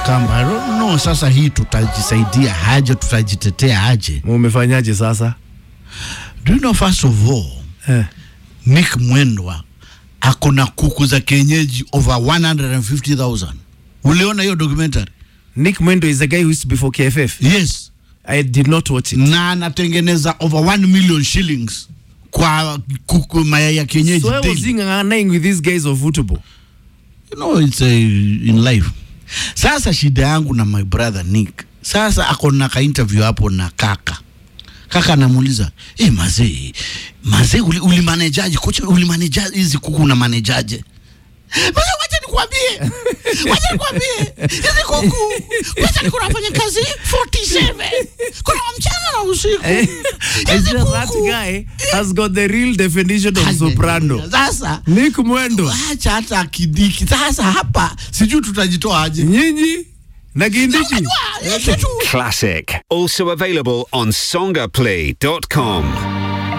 kamba I don't know sasa hii tutajisaidia aje tutajitetea aje Mumefanyaje sasa? do you know first of all Eh. Nick Mwendwa ako na kuku za kienyeji over 150,000 uliona hiyo documentary Nick Mwendo is the guy who used to be for KFF. yes I did not watch it. na anatengeneza over 1 million shillings kwa kuku mayai ya kienyeji So I was daily. seeing ng'ang'anaing with these guys of football. you know it's a, in life sasa shida yangu na my brother Nick sasa ako na ka interview hapo na kaka kaka anamuuliza eh mazee mazee uli, ulimanejaje kocha ulimanejaje hizi kuku unamanejaje Mazee wacha nikwambie wacha nikwambie hizi kuku wacha niko nafanya kazi 47 kuna mchana na usiku It's hizi just that kuku guy has got the real definition of soprano. sasa Nick Mwendo. acha hata kidiki sasa hapa sijui tutajitoa aje Nyinyi na Kindichi. Unajua, hii kitu Classic. Also available on songaplay.com.